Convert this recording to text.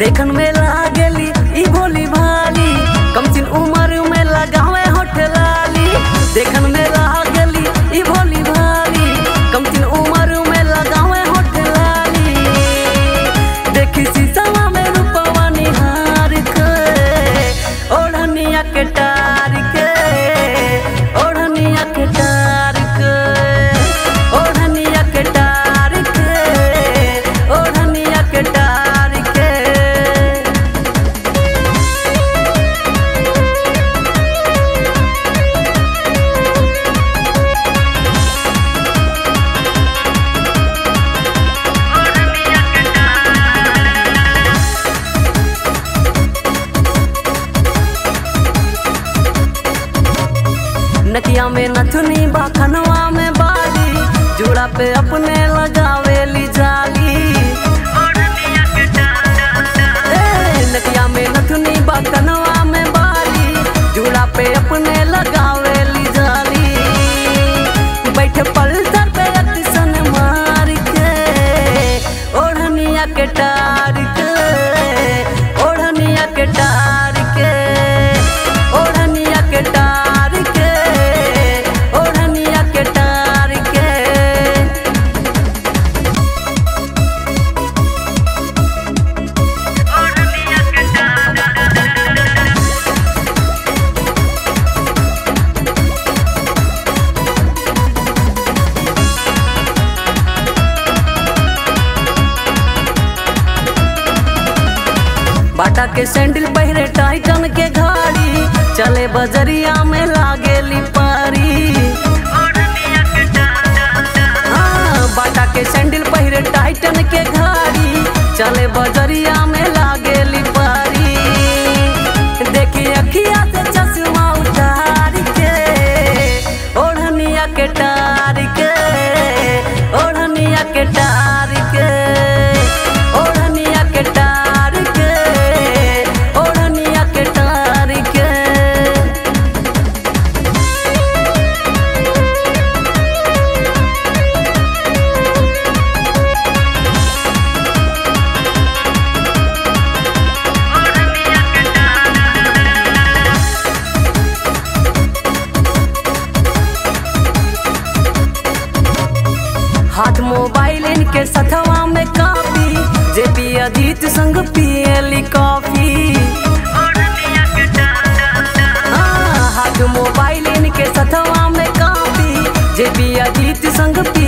देखन में लागेली ई भोली भाली कम सिन उम्र में लगावे होठ लाली देखन में लागेली ई भोली भाली कम सिन उम्र में लगावे होठ लाली देखी शीशवा में रूपवा निहार के ओढ़निया के टार के ओढ़निया के टार के ओढ़निया के टार के ओढ़निया के टार के नकिया में नथुनी बा खनवा में बाली जुड़ा पे अपने लगावेली जाली ए, नकिया में नथुनी बा कनवा में बाली जुड़ा पे अपने लगावेली जाली बैठे पल्सर पे अतिसन मार के ओढ़निया के टार के ओढ़निया के टार के ओढ़निया के टार के ओढ़निया के टार के बाटा के सैंडल पहिरे टाइटन के घाड़ी चले बजरिया में लागेली पारी हाँ, बाटा के सैंडल पहिरे टाइटन के घाड़ी चले बजरिया में लागेली पारी देखी अखिया से चश्मा उतार के ओढ़निया के टार के ओढ़निया के टार के ओढ़निया के टार के ओढ़निया के टार के हाथ मोबाइल इनके सथवा में कापी जेपी अजीत संग पियली कॉफी हाँ, हाथ मोबाइल इनके सथवा में कापी जेपी अजीत संग पी